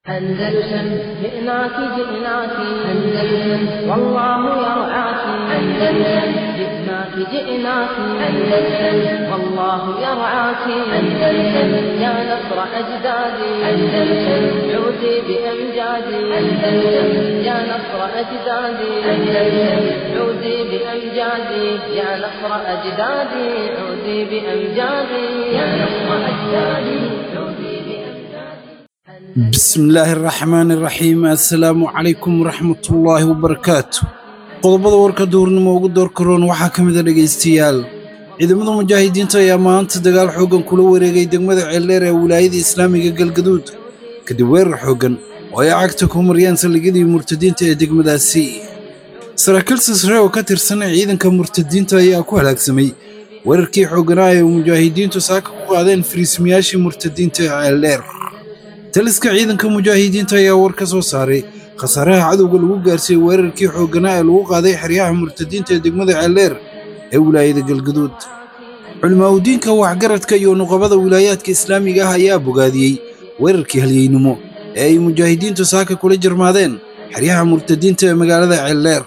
أندلسن جئناك جئناك أندلسن والله يرعاك أندلسن جئناك جئناك أندلسن والله يرعاك أندلسن يا نصر أجدادي أندلسن عودي بأمجادي أندلسن يا نصر أجدادي أندلسن عودي بأمجادي يا نصر أجدادي عودي بأمجادي يا نصر أجدادي عودي بأمجادي بسم illaahi araxmaani iraxiim assalaamu calaykum waraxmatullaahi wabarakaatu qodobada warka duurnimo ugu doorkaroon waxaa ka mid a dhegaystayaal ciidamada mujaahidiinta ayaa maanta dagaal xooggan kula wareegay degmada ceeldheer ee wilaayada islaamiga galgaduud kadib weerar xooggan oo ay cagta ku mariyeen saldhigyadii murtadiinta ee degmadaasi saraakiil sisre oo ka tirsan ciidanka murtadiinta ayaa ku halaagsamay weerarkii xoogganaa ee mujaahidiintu saaka ku qaadeen fariismayaashii murtadiinta ee ceeldheer taliska ciidanka mujaahidiinta ayaa war ka soo saaray khasaaraha cadowga lagu gaarsiiyey weerarkii xoogganaa ee lagu qaaday xeryaha murtadiinta ee degmada ceeldheer ee wilaayada galgaduud culimaadudiinka waxgaradka iyo nuqabada wilaayaadka islaamiga ah ayaa bogaadiyey weerarkii halyeynimo ee ay mujaahidiintu saaka kula jarmaadeen xeryaha murtadiinta ee magaalada ceeldheer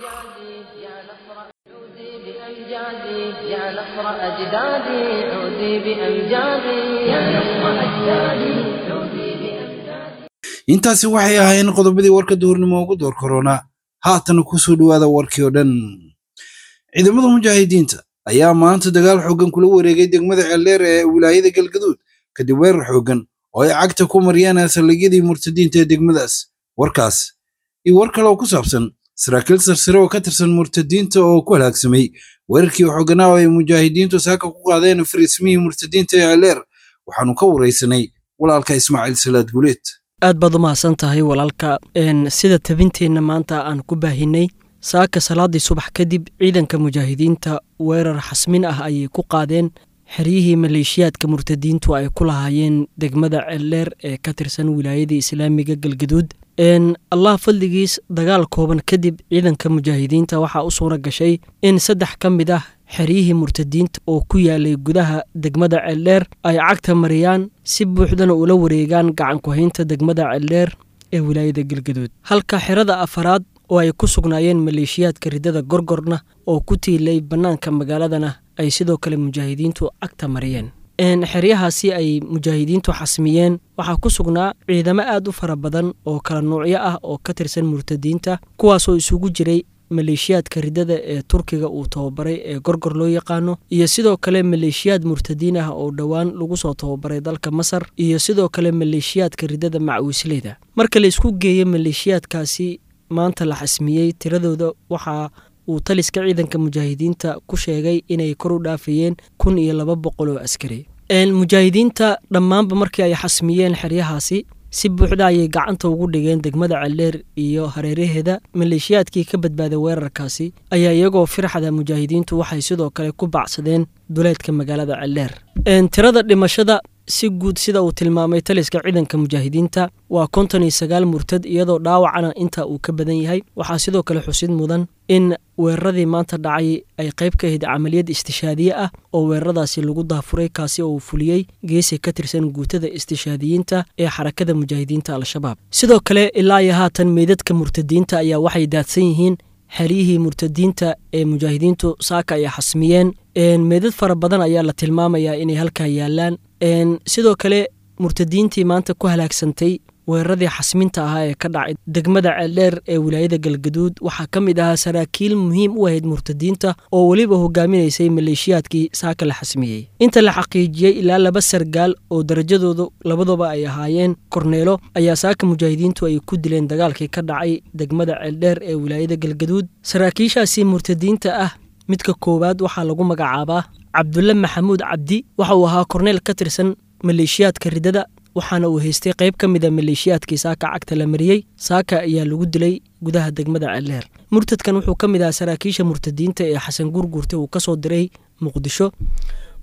عودي بأمجادي يا نصر أجدادي عودي بأمجادي يا نصر أجدادي عودي بأمجادي intaasi waxay ahaayeen qodobadii warka duhurnimo ugu door korona haatana ku soo dhowaada warkii oo dhan ciidamada mujaahidiinta ayaa maanta dagaal xooggan kula wareegay degmada ceeldheer ee wilaayada galgaduud kadib weerar xooggan oo ay cagta ku mariyeen saldhigyadii murtadiinta ee degmadaas warkaas iyo war kale oo ku saabsan saraakiil sarsare oo ka tirsan murtadiinta oo ku halaagsamay weerarkii xoogganaa oo ay mujaahidiintu saaka ku qaadeen fariismihii murtadiinta ee ceeldheer waxaanu ka waraysanay walaalka ismaaciil salaad guleed aad baad u mahadsan tahay walaalka n sida tabinteenna maanta aan ku baahinay saaka salaadii subax kadib ciidanka mujaahidiinta weerar xasmin ah ayay ku qaadeen xeryihii maleeshiyaadka murtadiintu ay ku lahaayeen degmada ceeldheer ee ka tirsan wilaayadii islaamiga galgaduud n allah fadligiis dagaal kooban kadib ciidanka mujaahidiinta waxaa u suura gashay in saddex ka mid ah xeryihii murtadiinta oo ku yaalay gudaha degmada ceeldheer ay cagta mariyaan si buuxdana ula wareegaan gacankuhaynta degmada ceeldheer ee wilaayada galgaduud halka xerada afaraad oo ay ku sugnaayeen maleeshiyaadka ridada gorgorna oo ku tiilay bannaanka magaaladana ay sidoo kale mujaahidiintu cagta mariyeen xeryahaasi ay mujaahidiintu xasmiyeen waxaa ku sugnaa ciidamo aad u fara badan oo kala nuucyo ah oo ka tirsan murtadiinta kuwaasoo isugu jiray maleeshiyaadka ridada ee turkiga uu tababaray ee gorgor loo yaqaano iyo sidoo kale maleeshiyaad murtadiin ah oo dhowaan lagu soo tababaray dalka masar iyo sidoo kale maleeshiyaadka ridada macwiisleyda marka la isku geeyo maleeshiyaadkaasi maanta la xasmiyey tiradooda waxaa uu taliska ciidanka mujaahidiinta ku sheegay inay kor u dhaafayeen kun iyo laba boqol oo askari mujaahidiinta dhammaanba markii ay xasmiyeen xeryahaasi si buuxda ayay gacanta ugu dhigeen degmada ceeldheer iyo hareeraheeda maleeshiyaadkii ka badbaaday weerarkaasi ayaa iyagoo firxada mujaahidiintu waxay sidoo kale ku bacsadeen duleedka magaalada ceeldheer tirada dhimashada si guud sida uu tilmaamay taliska ciidanka mujaahidiinta waa konton iyo sagaal murtad iyadoo dhaawacana inta uu ka badan yahay waxaa sidoo kale xusid mudan in weeraradii maanta dhacay ay qayb ka ahayd camaliyad istishaadiye ah oo weeraradaasi lagu daafuray kaasi oo uu fuliyey geesi ka tirsan guutada istishaadiyiinta ee xarakada mujaahidiinta al-shabaab sidoo kale ilaa iyo haatan meydadka murtadiinta ayaa waxay daadsan yihiin xeryihii murtadiinta ee mujaahidiintu saaka ay xasmiyeen meedad fara badan ayaa la tilmaamayaa inay halkaa yaalaan sidoo kale murtadiintii maanta ku halaagsantay weeraradii xasminta ahaa ee ka dhacay degmada ceeldheer ee wilaayada galgaduud waxaa ka mid ahaa saraakiil muhiim u ahayd murtadiinta oo weliba hogaaminaysay maleeshiyaadkii saaka la xasmiyey inta la xaqiijiyey ilaa laba sargaal oo darajadoodu labaduba ay ahaayeen korneelo ayaa saaka mujaahidiintu ay ku dileen dagaalkii ka dhacay degmada ceeldheer ee wilaayada galgaduud saraakiishaasi murtadiinta ah midka koowaad waxaa lagu magacaabaa cabdulle maxamuud cabdi waxa uu ahaa korneel ka tirsan maleeshiyaadka ridada waxaana uu haystay qayb ka mida maleeshiyaadkii saaka cagta la mariyey saaka ayaa lagu dilay gudaha degmada ceeldheer murtadkan wuxuu ka mid ahaa saraakiisha murtadiinta ee xasan guurguurta uu ka soo diray muqdisho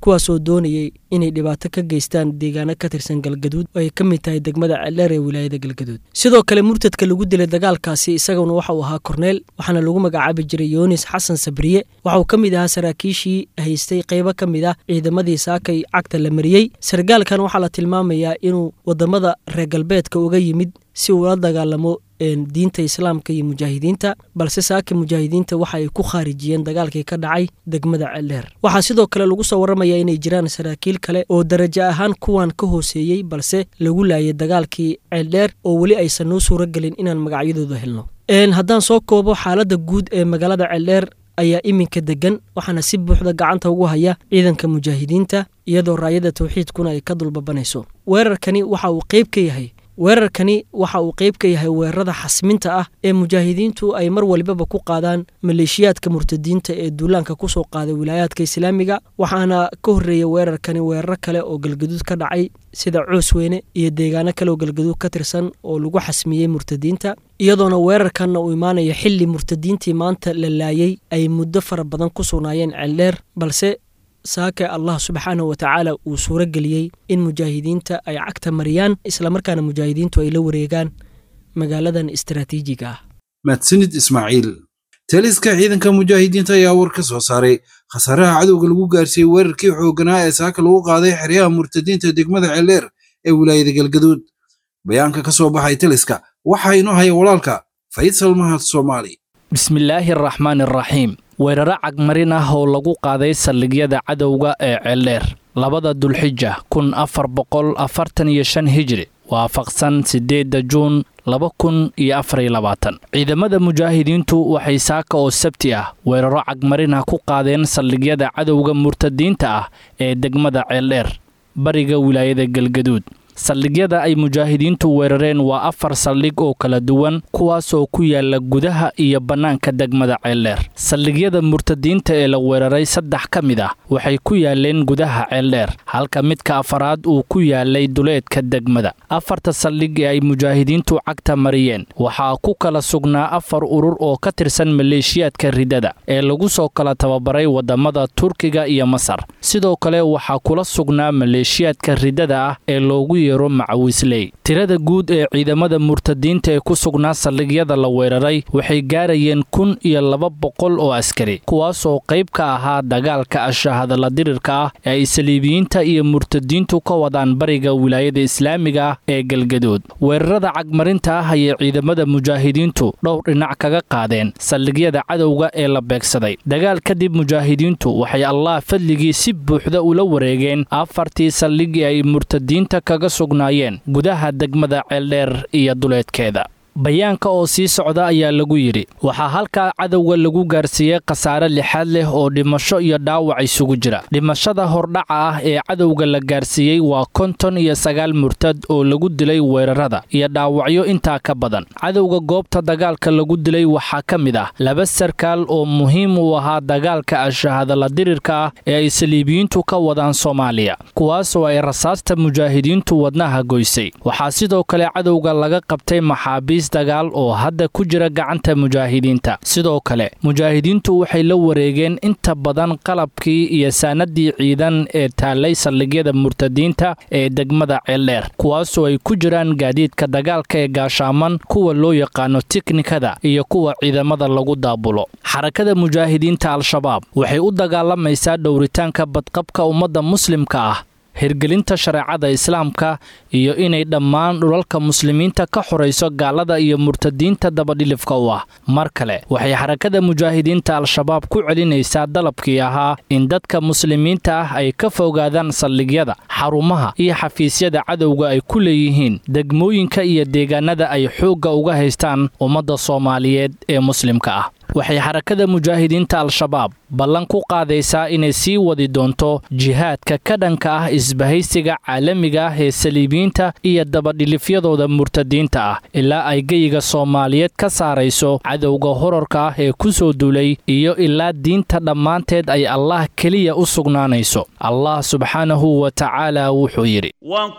kuwaasoo doonayay inay dhibaato ka geystaan deegaano ka tirsan galgaduud oo ay ka mid tahay degmada ceeldheer ee wilaayada galgaduud sidoo kale murtadka lagu dilay dagaalkaasi isaguna waxa uu ahaa korneel waxaana lagu magacaabi jiray yunis xasan sabriye waxa uu ka mid ahaa saraakiishii haystay qaybo ka mid ah ciidamadii saakay cagta la mariyey sargaalkan waxaa la tilmaamayaa inuu wadamada reer galbeedka uga yimid si uu la dagaalamo diinta islaamka iyo mujaahidiinta balse saaka mujaahidiinta waxa ay ku khaarijiyeen dagaalkii ka dhacay degmada ceeldheer waxaa sidoo kale lagu soo warramaya inay jiraan saraakiil kale oo darajo ahaan kuwan ka hooseeyey balse lagu laayay dagaalkii ceeldheer oo weli aysan noo suuro gelin inaan magacyadooda helno haddaan soo koobo xaaladda guud ee magaalada ceeldheer ayaa iminka degan waxaana si buuxda gacanta ugu haya ciidanka mujaahidiinta iyadoo raayada tawxiidkuna ay ka dulbabanayso weerarkani waxa uu qayb ka yahay weerarkani waxa uu qayb ka yahay weerarada xasminta ah ee mujaahidiintu ay mar walibaba ku qaadaan maleeshiyaadka murtadiinta ee duulaanka kusoo qaaday wilaayaadka islaamiga waxaana ka horreeya weerarkani weeraro kale oo galgaduud ka dhacay sida coosweyne iyo deegaano kale oo galgaduud ka tirsan oo lagu xasmiyey murtadiinta iyadoona weerarkanna uu imaanayo xilli murtadiintii maanta la laayey ay muddo fara badan ku sugnaayeen ceeldheer balse saaka allah subxaanahu watacaala uu suuro geliyey in mujaahidiinta ay cagta mariyaan islamarkaana mujaahidiintu ay la wareegaan magaaladan istaraatiijiga ah mahadsanid ismaaciil taliska ciidanka mujaahidiinta ayaa war ka soo saaray khasaaraha cadowga lagu gaarsiiyey weerarkii xoogganaa ee saaka lagu qaaday xeryaha murtadiinta degmada ceeldheer ee wilaayada galgaduud bayaanka ka soo baxay taliska waxaa inoo haya walaalka faysal mahad soomaali bismillaahi araxmaani araxiim weeraro cagmarin ah oo lagu qaaday saldhigyada cadowga ee ceeldheer labada dulxija kun afar boqol afartan iyo shan hijri waafaqsan siddeedda juun laba kun iyo afariyo labaatan ciidamada mujaahidiintu waxay saaka oo sabti ah weeraro cagmarin ah ku qaadeen saldhigyada cadowga murtadiinta ah ee degmada ceeldheer bariga wilaayada galgaduud saldhigyada ay mujaahidiintu weerareen waa afar saldhig oo kala duwan kuwaasoo ku yaala gudaha iyo bannaanka degmada ceeldheer saldhigyada murtadiinta ee la weeraray saddex ka mid ah waxay ku yaaleen gudaha ceeldheer halka midka afaraad uu ku yaalay duleedka degmada afarta saldhig ee ay mujaahidiintu cagta mariyeen waxaa ku kala sugnaa afar urur oo ka tirsan maleeshiyaadka ridada ee lagu soo kala tababaray wadamada turkiga iyo masar sidoo kale waxaa kula sugnaa maleeshiyaadka ridada ah ee loogu yeero macawisley tirada guud ee ciidamada murtadiinta ee ku sugnaa saldhigyada la weeraray waxay gaarayeen kun iyo laba boqol oo askari kuwaasoo qayb ka ahaa dagaalka ashahadala dirirka ah ee ay saliibiyiinta iyo murtadiintu ka wadaan bariga wilaayada islaamiga ah ee galgadood weerarada cagmarinta ah ayay ciidamada mujaahidiintu dhowr dhinac kaga qaadeen saldhigyada cadowga ee la beegsaday dagaal kadib mujaahidiintu waxay allah fadligii si buuxda ula wareegeen afartii saldhig ee ay murtadiinta kaga sugnaayeen gudaha degmada ceeldheer iyo duleedkeeda bayaanka oo sii socda ayaa lagu yidhi waxaa halkaa cadowga lagu gaarsiiyey khasaare lixaad leh oo dhimasho iyo dhaawac isugu jira dhimashada hordhaca ah ee cadowga la gaarsiiyey waa konton iyo sagaal murtad oo lagu dilay weerarada iyo dhaawacyo intaa ka badan cadowga goobta dagaalka lagu dilay waxaa ka mid ah laba sarkaal oo muhiim u ahaa dagaalka ashahadala dirirka ah ee ay saliibiyiintu ka wadaan soomaaliya kuwaasoo ay rasaasta mujaahidiintu wadnaha goysay waxaa sidoo kale cadowga laga qabtay maxaabiis dagaal oo hadda ku jira gacanta mujaahidiinta sidoo kale mujaahidiintu waxay la wareegeen inta badan qalabkii iyo saanadii ciidan ee taallay saldhigyada murtadiinta ee degmada ceeldheer kuwaasoo ay ku jiraan gaadiidka dagaalka ee gaashaaman kuwa loo yaqaano tiknikada iyo kuwa ciidamada lagu daabulo xarakada mujaahidiinta al-shabaab waxay u dagaalamaysaa dhowritaanka badqabka ummadda muslimka ah hirgelinta shareecada islaamka iyo inay dhammaan dhulalka muslimiinta ka xorayso gaalada iyo murtadiinta dabadhilifka u ah mar kale waxay xarakada mujaahidiinta al-shabaab ku celinaysaa dalabkii ahaa in dadka muslimiinta ah ay ka fogaadaan saldhigyada xarumaha iyo xafiisyada cadowga ay ku leeyihiin degmooyinka iyo deegaanada ay xoogga uga haystaan ummadda soomaaliyeed ee muslimka ah waxay xarakada mujaahidiinta al-shabaab ballan ku qaadaysaa inay sii wadi doonto jihaadka ka dhanka ah isbahaysiga caalamiga ah ee saliibiyiinta iyo dabadhilifyadooda murtadiinta ah ilaa ay geyiga soomaaliyeed ka saarayso cadowga horarka ah ee ku soo duulay iyo ilaa diinta dhammaanteed ay allah keliya u sugnaanayso allah subxaanahu wa tacaala wuxuu yidhi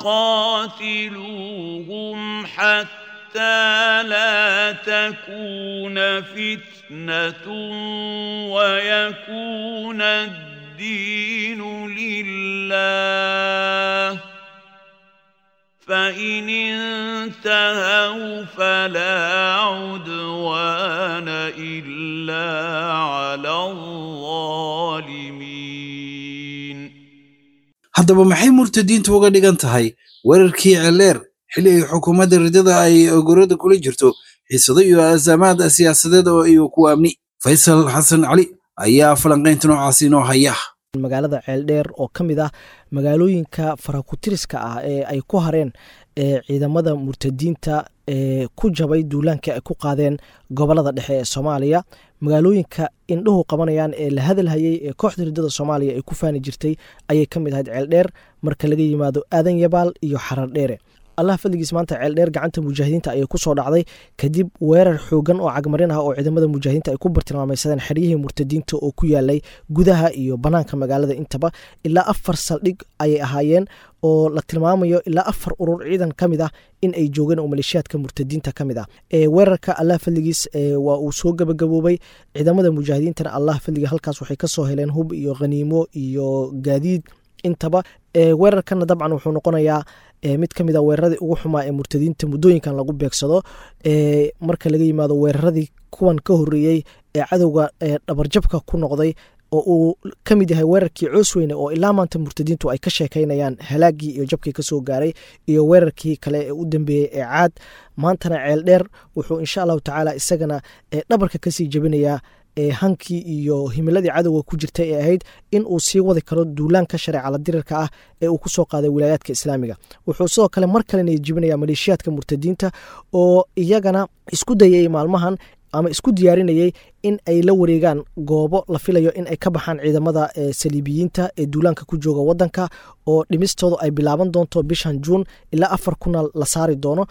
حتى لا تكون فتنة ويكون الدين الدين لله فإن انتهوا فلا عدوان إلا على الظالمين haddaba maxay murtadiintu uga dhigan tahay weerarkii celeer xilli ay xukuumadda ridada ay ogorada kula jirto xiisado iyo asaamaad siyaasadeed oo iyo kuwa amni faysal xasan cali ayaa falanqaynta noocaasi inoo haya magaalada ceeldheer oo ka mid ah magaalooyinka farakutiriska ah ee ay ku hareen ee ciidamada murtadiinta ee ku jabay duulaankii ay ku qaadeen gobolada dhexe ee soomaaliya magaalooyinka indhuhu qabanayaan ee la hadalhayey ee kooxda ridada soomaaliya ay ku faani jirtay ayay ka mid ahayd ceeldheer marka laga yimaado aadan yabaal iyo xarar dheere allah fadligiis maanta ceeldheer gacanta mujaahidiinta ayay kusoo dhacday kadib weerar xoogan oo cagmarin ah oo ciidamada mujaahidiinta ay ku bartilmaameysadeen xeryihii murtadiinta oo ku yaalay gudaha iyo banaanka magaalada intaba ilaa afar saldhig ayay ahaayeen oo la tilmaamayo ilaa afar urur ciidan ka mid ah in ay joogeen oo maleeshiyaadka murtadiinta ka mid ah weerarka allah fadligiis waa uu soo gabagaboobay ciidamada mujaahidiintana allah fadliga halkaas waxay kasoo heleen hub iyo khaniimo iyo gaadiid intaba weerarkana dabcan wuxuu noqonayaa mid ka mid a weeraradii ugu xumaa ee murtadiinta muddooyinkan lagu beegsado marka laga yimaado weeraradii kuwan ka horeeyey ee cadowga dhabarjabka ku noqday oo uu ka mid yahay weerarkii coosweyne oo ilaa maanta murtadiintu ay ka sheekaynayaan halaagii iyo jabkii kasoo gaaray iyo weerarkii kale ee u dambeeyey ee caad maantana ceel dheer wuxuu insha allahu tacaala isagana dhabarka kasii jebinayaa hankii iyo himiladii cadowga ku jirtay ee ahayd in uu sii wadi karo duulaanka shareecala dirirka ah ee uu kusoo qaaday wilaayaadka islaamiga wuxuu sidoo kale mar kalena jibinaya maleeshiyaadka murtadiinta oo iyagana isku dayay maalmahan ama isku diyaarinayay in ay la wareegaan goobo la filayo in ay ka baxaan ciidamada saliibiyiinta ee duulaanka ku jooga wadanka oo dhimistoodu ay bilaaban doonto bishan juun ilaa afar kuna la saari doono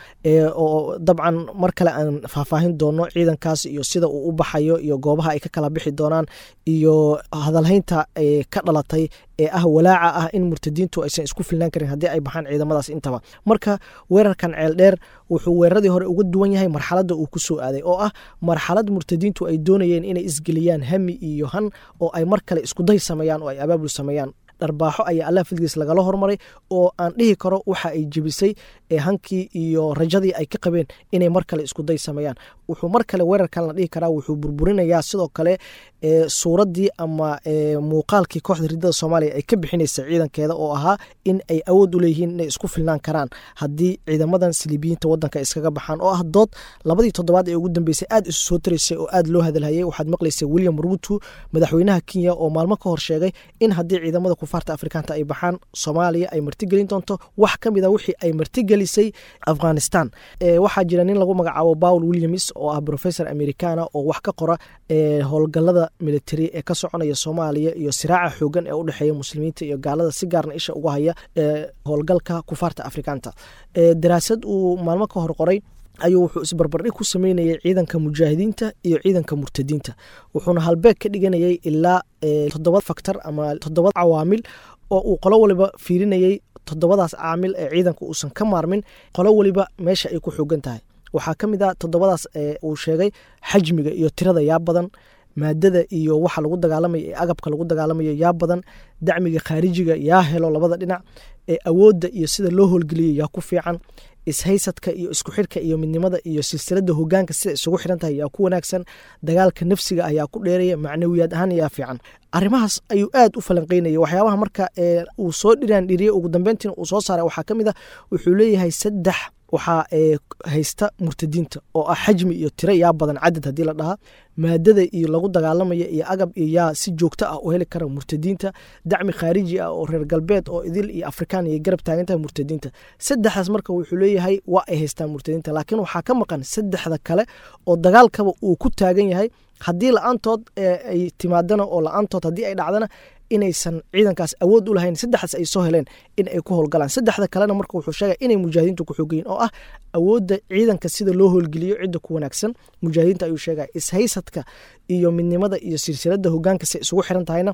oo dabcan mar kale aan faahfaahin doono ciidankaas iyo sida uu u baxayo iyo goobaha ay ka kala bixi doonaan iyo hadalhaynta ka dhalatay ee ah walaaca ah in murtadiintu aysan isku filnaan karin haddii ay baxaan ciidamadaas intaba marka weerarkan ceel dheer wuxuu weeraradii hore uga duwan yahay marxaladda uu kusoo aaday oo ah marxalad murtadiintu ay doonayeen inay isgeliyaan hami iyo han oo ay mar kale iskuday sameeyaan oo ay abaabul sameeyaan dharbaaxo ayaa allah fidgiis lagala hormaray oo aan dhihi karo waxa ay jebisay hankii iyo rajadii ay ka qabeen inay mar kale iskuday sameeyaan wuxuu mar kale weerarkan la dhihi karaa wuxuu burburinayaa sidoo kale suuraddii ama muuqaalkii kooxda ridada soomaaliya ay ka bixinaysa ciidankeeda oo ahaa in ay awood u leeyihiin inay isku filnaan karaan haddii ciidamadan siliibiyiinta wadanka iskaga baxaan oo ah dood labadii toddobaad ee ugu dambeysay aad isu soo taraysay oo aad loo hadalhayay waxaad maqlaysay william ruutu madaxweynaha kenya oo maalmo ka hor sheegay in haddii ciidamada kufaarta afrikaanta ay baxaan soomaaliya ay martigelin doonto wax ka mid a wixii ay martigelisay afghanistan waxaa jira nin lagu magacaabo paul williams oo ah professor americana oo wax ka qora howlgalada military ee ka soconaya soomaaliya iyo siraaca xoogan ee u dhexeeya muslimiinta iyo gaalada si gaarna isha uga haya howlgalka kufaarta afrikaanta daraasad uu maalmo ka hor qoray ayuu wuxuu isbarbardhig ku sameynayay ciidanka mujaahidiinta iyo ciidanka murtadiinta wuxuuna halbeeg ka dhiganayay ilaa toddoba faktor ama toddoba cawaamil oo uu qolo waliba fiirinayay toddobadaas caamil ee ciidanka uusan ka maarmin qolo waliba meesha ay ku xoogan tahay waxaa ka mid a toddobadaas uu sheegay xajmiga iyo tirada yaa badan maadada iyo waxa lagu dagaalamayo ee agabka lagu dagaalamayo yaa badan dacmiga khaarijiga yaa helo labada dhinac ee awoodda iyo sida loo howlgeliyo yaa ku fiican ishaysadka iyo isku xirka iyo midnimada iyo silsilada hogaanka sida isugu xiran tahay yaa ku wanaagsan dagaalka nafsiga ah yaa ku dheeraya macnawiyaad ahaan yaa fiican arrimahaas ayuu aad u falanqeynaya waxyaabaha marka uu soo dhiraan dhiriyey ugu dambeyntiina uu soo saaray waxaa ka mid ah wuxuu leeyahay saddex waxaa haysta murtadiinta oo ah xajmi iyo tiro yaa badan cadad haddii la dhahaa maadada iyo lagu dagaalamaya iyo agab iyo yaa si joogto ah u heli kara murtadiinta dacmi khaariji ah oo reer galbeed oo idil iyo afrikaan iyo garab taagantaha murtadiinta saddexdaas marka wuxuu leeyahay waa ay haystaan murtadiinta laakiin waxaa ka maqan saddexda kale oo dagaalkaba uu ku taagan yahay haddii la-aantood ay timaadana oo la-aantood haddii ay dhacdana inaysan ciidankaas awood u lahayn saddexdaas ay soo heleen in ay ku howlgalaan saddexda kalena marka wuxuu sheegay inay mujaahidiintu ku xoogayeen oo ah awoodda ciidanka sida loo howlgeliyo cidda ku wanaagsan mujaahidiinta ayuu sheegaya ishaysadka iyo midnimada iyo silsilada hogaanka si isugu xiran tahayna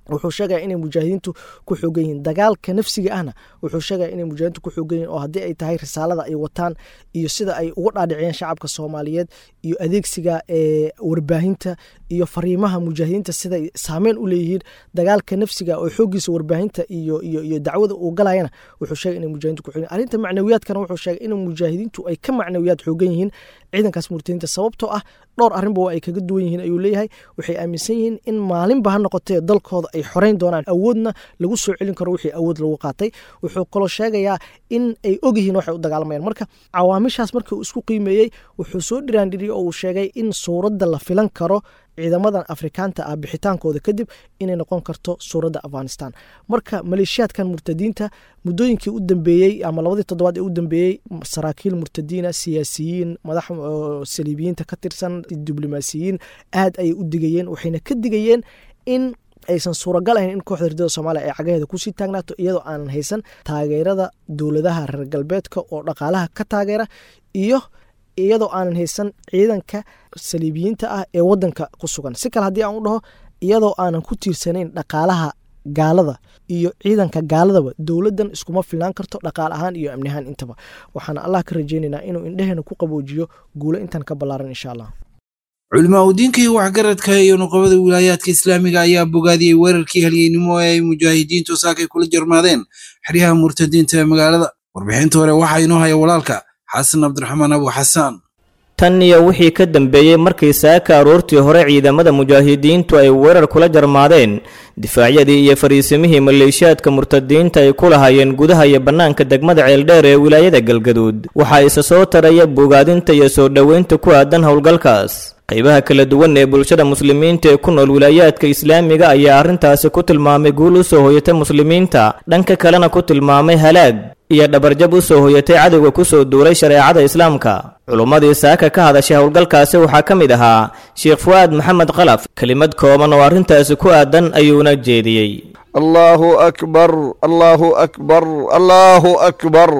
wuxuu sheegaya inay mujaahidiintu ku xoogan yihiin dagaalka nafsiga ahna wuxuu sheegaya inay mujaahidiintu ku xoogan yihin oo haddii ay tahay risaalada ay wataan iyo sida ay uga dhaadhiciyeen shacabka soomaaliyeed iyo adeegsiga ee warbaahinta iyo fariimaha mujaahidiinta siday saameyn u leeyihiin dagaalka nafsiga oo xoogiisa warbaahinta iyo iyo iyo dacwada uu galayana wuxuu sheegay inay mujaahidiintu ku xoogan yihin arrinta macnawiyaadkana wuxuu sheegay in mujaahidiintu ay ka macnawiyaad xoogan yihiin ciidankaas murtadiinta sababtoo ah dhowr arrinba waa ay kaga duwan yihiin ayuu leeyahay waxay aaminsan yihiin in maalinba ha noqotee dalkooda ay xoreyn doonaan awoodna lagu soo celin karo wixii awood lagu qaatay wuxuu kaloo sheegayaa in ay ogyihiin waxay u dagaalamayaan marka cawaamishaas markii uu isku qiimeeyey wuxuu soo dhiraandhiriyey oo uu sheegay in suuradda la filan karo ciidamadan afrikaanta ah bixitaankooda kadib inay noqon karto suuradda afghanistan marka maleeshiyaadkan murtadiinta muddooyinkii u dambeeyey ama labadii toddobaad ee u dambeeyey saraakiil murtadiina siyaasiyiin madax saliibiyiinta ka tirsan diblomaasiyiin aad ayay u digayeen waxayna ka digayeen in aysan suuragal ahayn in kooxda ridada soomaaliya ay cagaheeda kusii taagnaato iyadoo aanan haysan taageerada dowladaha reer galbeedka oo dhaqaalaha ka taageera iyo iyadoo aanan haysan ciidanka saliibiyiinta ah ee wadanka ku sugan si kale haddii aan u dhaho iyadoo aanan ku tiirsanayn dhaqaalaha gaalada iyo ciidanka gaaladaba dowladdan iskuma filnaan karto dhaqaal ahaan iyo amni ahaan intaba waxaana allah ka rajeynaynaa inuu indheheena ku qaboojiyo guulo intan ka ballaaran insha allah culimaa udiinka iyo waxgaradka iyo nuqabada wilaayaadka islaamiga ayaa bogaadiyey weerarkii halyeynimo ee ay mujaahidiintu saakay kula jarmaadeen xeryaha murtadiinta ee magaalada warbixinta hore waxaa inoo haya walaalka xasan cabdiraxmaan abu xasaan tan iyo wixii ka dambeeyey markii saaka aroortii hore ciidamada mujaahidiintu ay weerar kula jarmaadeen difaacyadii iyo fariisimihii maleeshiyaadka murtadiinta ay ku lahaayeen gudaha iyo bannaanka degmada ceeldheer ee wilaayada galgaduud waxaa isa soo taraya bogaadinta iyo soo dhoweynta ku aadan howlgalkaas qaybaha kala duwan ee bulshada muslimiinta ee ku nool wilaayaadka islaamiga ayaa arrintaasi ku tilmaamay guul u soo hoyatay muslimiinta dhanka kalena ku tilmaamay halaag iyo dhabarjab u soo hoyatay cadowga ku soo duulay shareecada islaamka culummadii saaka ka hadashay howlgalkaasi waxaa ka mid ahaa sheekh fu'aad maxamed khalaf kelimad kooban oo arrintaasi ku aadan ayuuna jeediyey allaahu akbar allaahu akbar allaahu akbar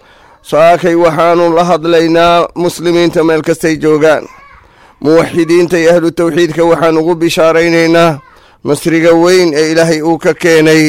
saakay waxaannu la hadlaynaa muslimiinta meel kastay joogaan muwaxidiinta iyo ahlu tawxiidka waxaan ugu bishaaraynaynaa nasriga weyn ee ilaahay uu ka keenay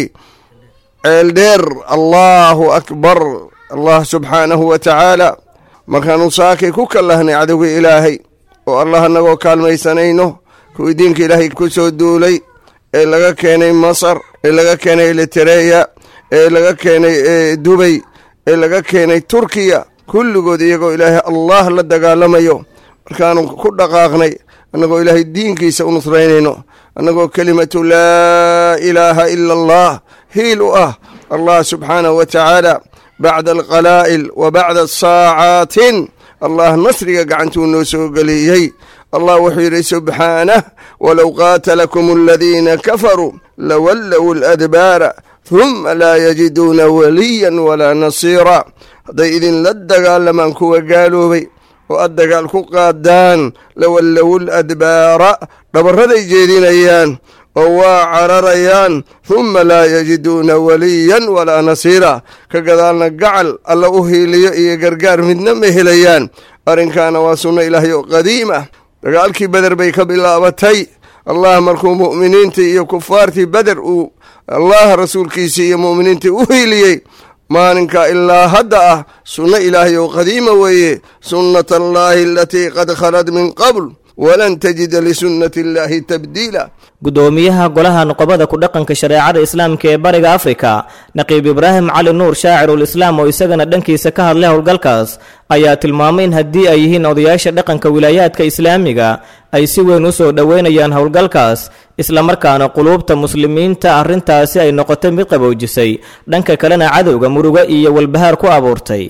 ceeldheer allaahu akbar allah subxaanahu wa tacaala markaannu saakay ku kallahnay cadowga ilaahay oo allah annagoo kaalmaysanayno kuwii diinka ilaahay ku soo duulay ee laga keenay masar ee laga keenay elitereya ee laga keenay dubay ee laga keenay turkiya kulligood iyagoo ilaahay allah la dagaalamayo markaanu ku dhaqaaqnay annagoo ilaahay diinkiisa u nusraynayno annagoo kelimatu laa ilaaha ila allah hiil u ah allah subxaanahu wa tacaala bacda alqalaa'il wa bacda saacaatin allah nasriga gacantuu noo soo geliyey allah wuxuu yidhi subxaanah walow qaatalakum aladiina kafaruu lawallow aladbaara huma laa yajiduuna waliyan walaa nasiira hadday idinla dagaalamaan kuwa gaaloobay oo aad dagaal ku qaadaan lawallowul adbaara dhabarraday jeedinayaan oo waa cararayaan humma laa yajiduuna waliyan walaa nasiira ka gadaalna gacal alla u hiiliyo iyo gargaar midna ma helayaan arrinkaana waa sunno ilaahay oo qadiim ah dagaalkii beder bay ka bilaabatay allah markuu mu'miniintii iyo kufaartii beder uu allah rasuulkiisii iyo mu'miniintii u hiiliyey maalinka ilaa hadda ah sunno ilaahay oo qadiima weeye sunnata allaahi alatii qad khalad min qabl walan tajida lisunnati illaahi tabdiila guddoomiyaha golaha nuqobada ku dhaqanka shareecada islaamka ee bariga afrika naqiib ibraahim cali nuur shaacirul islaam oo isagana dhankiisa ka hadlay howlgalkaas ayaa tilmaamay in haddii ay yihiin odayaasha dhaqanka wilaayaadka islaamiga ay si weyn u soo dhoweynayaan howlgalkaas islamarkaana quluubta muslimiinta arrintaasi ay noqotay mid qaboojisay dhanka kalena cadowga murugo iyo walbahaar ku abuurtay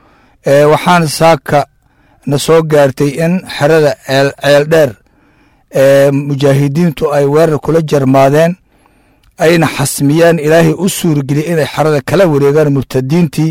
waxaan saaka na soo gaartay in xerada ceeldheer ee mujaahidiintu ay weerar kula jarmaadeen ayna xasmiyeen ilaahay u suurgeliyey inay xerada kala wareegaan murtadiintii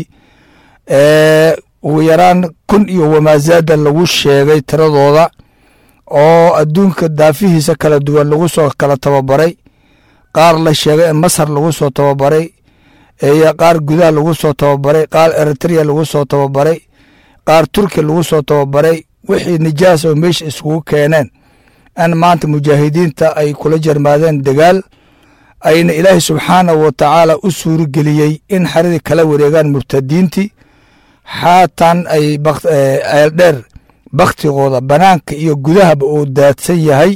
ugu yaraan kun iyo wamaasaada lagu sheegay tiradooda oo adduunka daafihiisa kala duwan lagu soo kala tababaray qaar la sheegay in masar lagu soo tababaray iyo qaar gudaha lagu soo tababaray qaar eritrea lagu soo tababaray qaar turkiya lagu soo tababaray wixii nijaas oo meesha iskugu keeneen in maanta mujaahidiinta ay kula jarmaadeen dagaal ayna ilaahay subxaanahu wa tacaala u suurageliyey in xeradii kala wareegaan murtadiintii xaatan ay ceeldheer bakhtigooda bannaanka iyo gudahaba uu daadsan yahay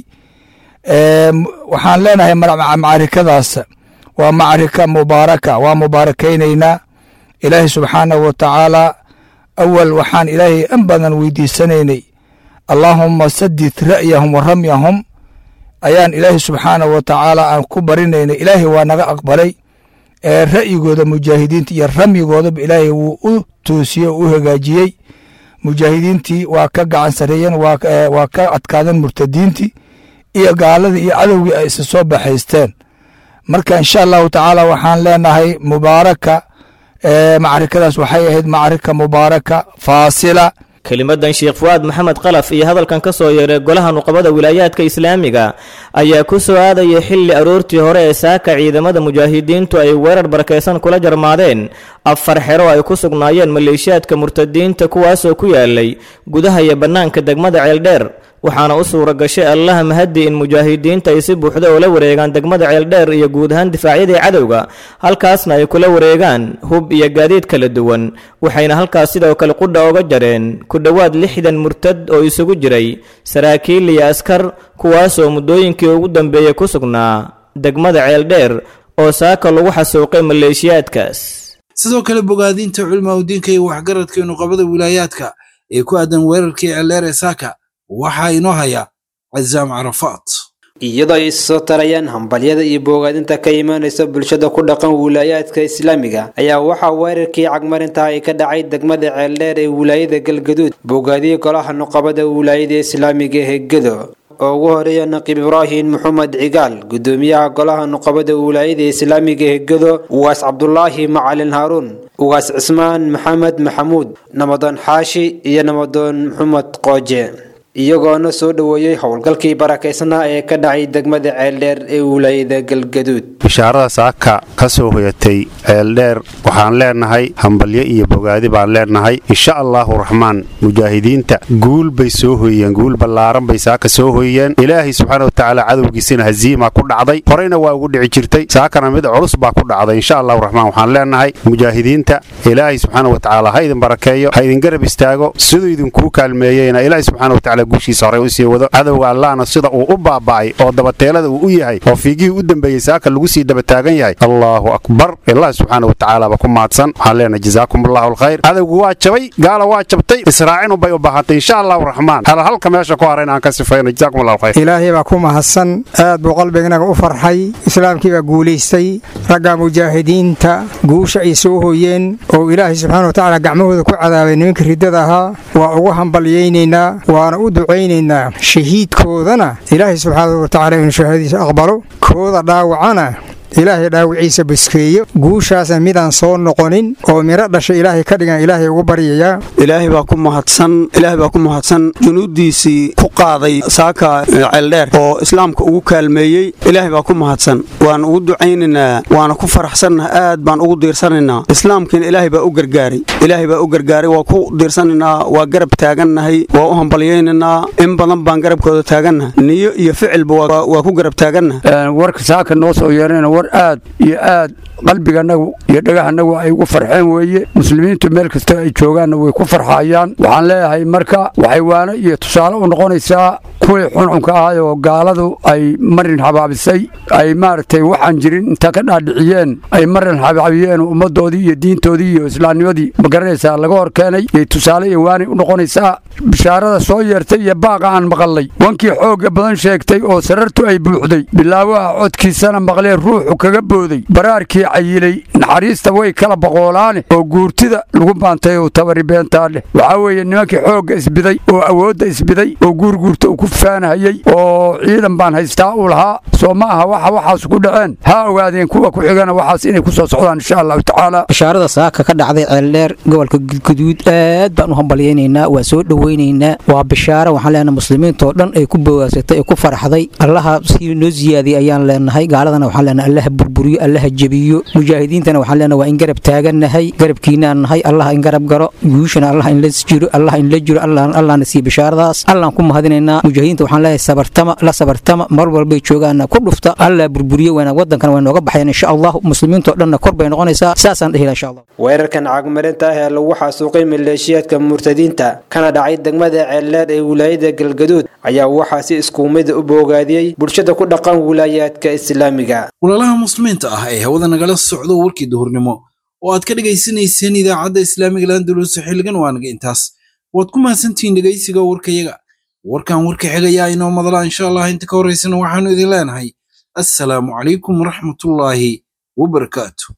waxaan leenahay macarikadaas waa macarika mubaaraka waa mubaarakaynaynaa ilaahay subxaanahu wa tacaala awal waxaan ilaahay in badan weydiisanaynay allaahumma sadid ra'yahum wa ramyahum ayaan ilaahay subxaanahu wa tacaala aan ku barinaynay ilaahay waa naga aqbalay ee ra'yigooda mujaahidiinta iyo ramyigoodaba ilaahay wuu u toosiyey oo u hagaajiyey mujaahidiintii waa ka gacan sareeyeen waa ka adkaadeen murtadiintii iyo gaaladii iyo cadowgii ay isa soo baxaysteen marka insha allahu tacaala waxaan leenahay mubaaraka macarikadaas waxay ahayd macarika mubaaraka faasila kelimadan sheekh fu'aad maxamed qalaf iyo hadalkan ka soo yeeray golaha nuqabada wilaayaadka islaamiga ayaa ku soo aadaya xilli aroortii hore ee saaka ciidamada mujaahidiintu ay weerar barakaysan kula jarmaadeen afar xero ay ku sugnaayeen maleeshiyaadka murtadiinta kuwaasoo ku yaalay gudaha iyo bannaanka degmada ceeldheer waxaana u suura gashay allaha mahadi in mujaahidiinta ay si buuxda ula wareegaan degmada ceeldheer iyo guud ahaan difaacyadii cadowga halkaasna ay kula wareegaan hub iyo gaadiid kala duwan waxayna halkaas sidoo kale qudha oga jareen ku dhowaad lixdan murtad oo isugu jiray saraakiil iyo askar kuwaasoo muddooyinkii ugu dambeeyey ku sugnaa degmada ceeldheer oo saaka lagu xasuuqay maleeshiyaadkaas sidoo kale bogaadinta culimaudiinka iyo waxgaradka nuqabada wilaayaadka ee ku aadan weerarkii ceeldheer ee saaka waxaa inoo haya cazaam carafaat iyadoo ay soo tarayaan hambalyada iyo boogaadinta ka imaanaysa bulshada ku dhaqan wilaayaadka islaamiga ayaa waxaa weerarkii cagmarinta ay ka dhacay degmada ceeldheer ee wilaayada galgaduud boogaadiyey golaha nuqabada wilaayada islaamiga ee gedo oo ugu horeeya naqiib ibraahim maxamed cigaal gudoomiyaha golaha nuqabada wilaayada islaamiga ee gedo ugaas cabdulaahi macalin haaruun ugaas cismaan maxamed maxamuud namadoon xaashi iyo namadoon maxamed qooje iyagoona soo dhoweeyey howlgalkii barakaysnaa ee ka dhacay degmada ceeldheer ee wilaayada galgaduud bishaarada saaka ka soo hoyatay ceeldheer waxaan leenahay hambalyo iyo bogaadi baan leenahay insha allaahu raxmaan mujaahidiinta guul bay soo hoyeen guul ballaaran bay saaka soo hoyeen ilaahay subxaana watacaala cadowgiisina haziima ku dhacday horeyna waa ugu dhici jirtay saakana mid culus baa ku dhacday insha allahu raxmaan waxaan leenahay mujaahidiinta ilaahay subxaana watacaala ha idin barakeeyo ha idin garab istaago siduu idinkuu kaalmeeyeyna ilaahay subxaana watacaala guushiisa horey usii wado cadowga allahna sida uu u baaba'ay oo dabateelada uu u yahay oo fiigihii u dambeeyey saaka lagu sii dabataagan yahay allaahu akbar ilaah subxaana watacaala ba ku mahadsan waxaan leenahay jazaakum allahu alkhayr cadowgu waa jabay gaala waa jabtay israacinu bay u baahantay insha allahu raxmaan hal halka meesha ku harayna aan ka sifayno jazaakum allahu khayr ilaahay baa ku mahadsan aad buu qalbiganaga u farxay islaamkii baa guulaystay ragga mujaahidiinta guusha ay soo hoyeen oo ilaahay subxaana watacaala gacmahooda ku cadaabay nimanka riddada ahaa waa ugu hambalyaynaynaa waana u ducaynaynaa shahiidkoodana ilaahay subxaana watacaala inuu shahaadadiisa aqbalo kooda dhaawacana ilaahay dhaawiciisa baskeeyo guushaasa midaan soo noqonin oo midho dhasha ilaahay ka dhigan ilaahay ugu baryayaa ilaahay baa ku mahadsan ilaahay baa ku mahadsan junuuddiisii ku qaaday saaka ceeldheer oo islaamka ugu kaalmeeyey ilaahay baa ku mahadsan waan ugu ducaynaynaa waana ku faraxsannaha aad baan ugu diirsanaynaa islaamkiina ilaahay baa u gargaaray ilaahay baa u gargaaray waa ku diirsanaynaa waa garab taagannahay waa u hambalyaynaynaa in badan baan garabkooda taagannaha niyo iyo ficilba waa ku garab taagannaha warka saaka noo soo yeerana war aad iyo aad qalbiganagu iyo dhagahanagu ay ugu farxeen weeye muslimiintu meel kasta ay joogaanna way ku farxayaan waxaan leeyahay marka waxay waano iyo tusaale u noqonaysaa kuwii xuncunka ahay oo gaaladu ay marin habaabisay ay maaragtay waxaan jirin inta ka dhaadhiciyeen ay marin habaabiyeen ummaddoodii iyo diintoodii iyo islaamnimadii ma garanaysaa laga hor keenay yay tusaale iyo waanay u noqonaysaa bishaarada soo yeertay iyo baaqa aan maqallay wankii xoogga badan sheegtay oo sarartu ay buuxday bilaawaha codkiisana maqlee ruuxu kaga booday baraarkii cayilay naxariista way kala boqoolaane oo guurtida lagu baantay oo tabari beentaa leh waxaa weeye nimankii xoogga isbiday oo awoodda isbiday oo guurguurta uu ku faanahayey oo ciidan baan haystaa uu lahaa soo ma aha waxa waxaas ku dhaceen ha ogaadeen kuwa ku xigana waxaas inay ku soo socdaan insha allahu tacaala bishaarada saaka ka dhacday ceeldheer gobolka gudguduud aad baan u hambalyaynaynaa waa soo dhoweynaynaa waa bishaaro waxaan leenahay muslimiintoo dhan ay ku bawaagsatay ee ku farxday allaha si noo siyaadiyay ayaan leenahay gaaladana waxaan leenahay allaha burburiyo allaha jebiyo mujaahidiintana waxaan leenahay waa in garab taagannahay garabkiinaan nahay allah in garab garo guushana allah in la jiro allah in la jiro allahna siiyo bishaaradaas allaan ku mahadinaynaa mujaahidiinta waxaan leeyahay sabartama la sabartama mar walbay joogaana ku dhufta alla burburiye weyna wadankan way nooga baxeen insha allah muslimiintoo dhanna kor bay noqonaysaa saasaan dhehila insha allah weerarkan cagmarinta ah ee lagu xasuuqay maleeshiyaadka murtadiinta kana dhacay degmada ceeldheer ee wilaayada galgaduud ayaa waxaa si iskuumida u boogaadiyey bulshada ku dhaqan wilaayaadka islaamiga walaalaha muslimiinta ah ee hawada nagala socdo warkii duhurnimo oo aad ka dhegaysanayseen idaacadda islaamiga landulus xilligan waanaga intaas waad ku mahadsantihiin dhegaysiga warkayaga warkan warka xigayaa inoo madala insha allah inta ka horaysana waxaanu idin leenahay assalaamu calaykum waraxmatullaahi wabarakaatu